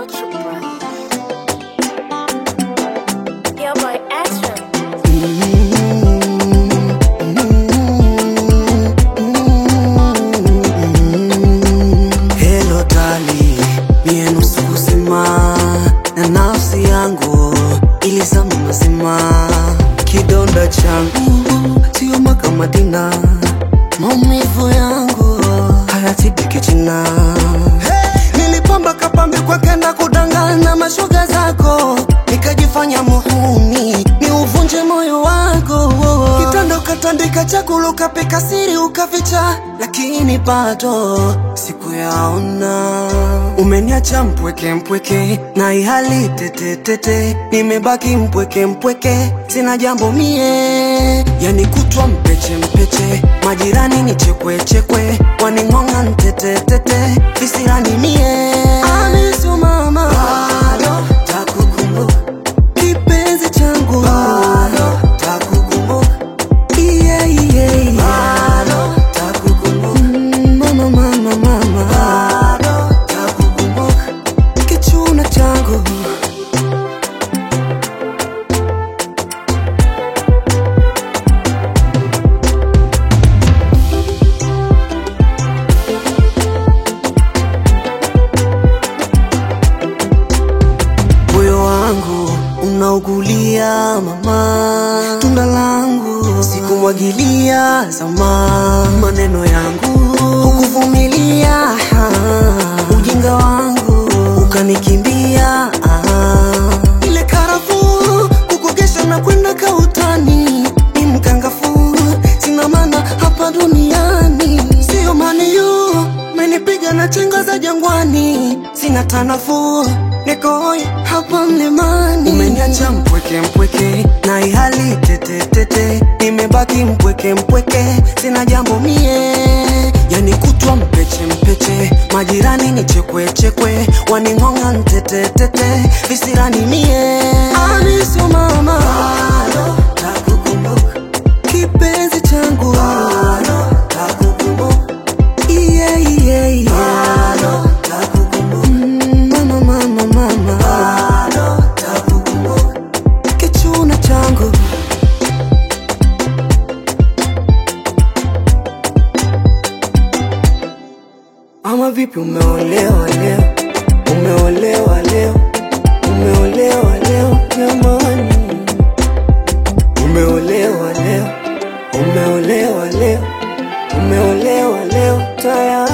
Ultra Brown. Yeah, boy, Ashram. Hello dali, mie nusu uzima na nafsi yangu ilizama mazima. Kidonda changu sio makamadina, maumivu yangu hayatibiki jina. Nilipamba kapambe kwake na kudangana mashoga zako, nikajifanya muhuni ni uvunje moyo wako. Kitando katandika chakula ukapika siri ukaficha, lakini bado sikuyaona. Umeniacha mpweke mpweke na ihali tete tete, nimebaki mpweke mpweke, sina jambo mie, yani kutwa mpeche mpeche, majirani ni chekwe chekwe, waning'ong'a ntete tete, visirani mie Amisu mama, bado takukumbuka kipenzi changu, bado takukumbuka yeah, yeah, yeah. Bado takukumbuka Mm, mama, mama, mama, bado takukumbuka kichuna changu moyo wangu unaugulia mama, tunda langu sikumwagilia zama, maneno yangu hukuvumilia, ah, ujinga wangu ukanikimbia, ah. ile karafuu kukugesha na kwenda kautani, ni mkangafu sina maana hapa duniani, sio maniyu menipiga na chenga za jangwani, sina tanafu nikoi hapa mlimani. Umeniacha mpweke mpweke na ihali tete tete, nimebaki mpweke mpweke, sina jambo mie, yani kutwa mpeche mpeche, majirani ni chekwe chekwe, waning'ong'a ntete tete, visirani mie Amisu mama, bado takukumbuka kipenzi changu, bado takukumbuka yeah, yeah, yeah. Bado takukumbuka Mm, mama, mama, mama, bado takukumbuka kichuna changu Ama vipi umeolewa leo, umeolewa leo, umeolewa leo jamani, umeolewa leo, umeolewa leo, umeolewa leo tayari.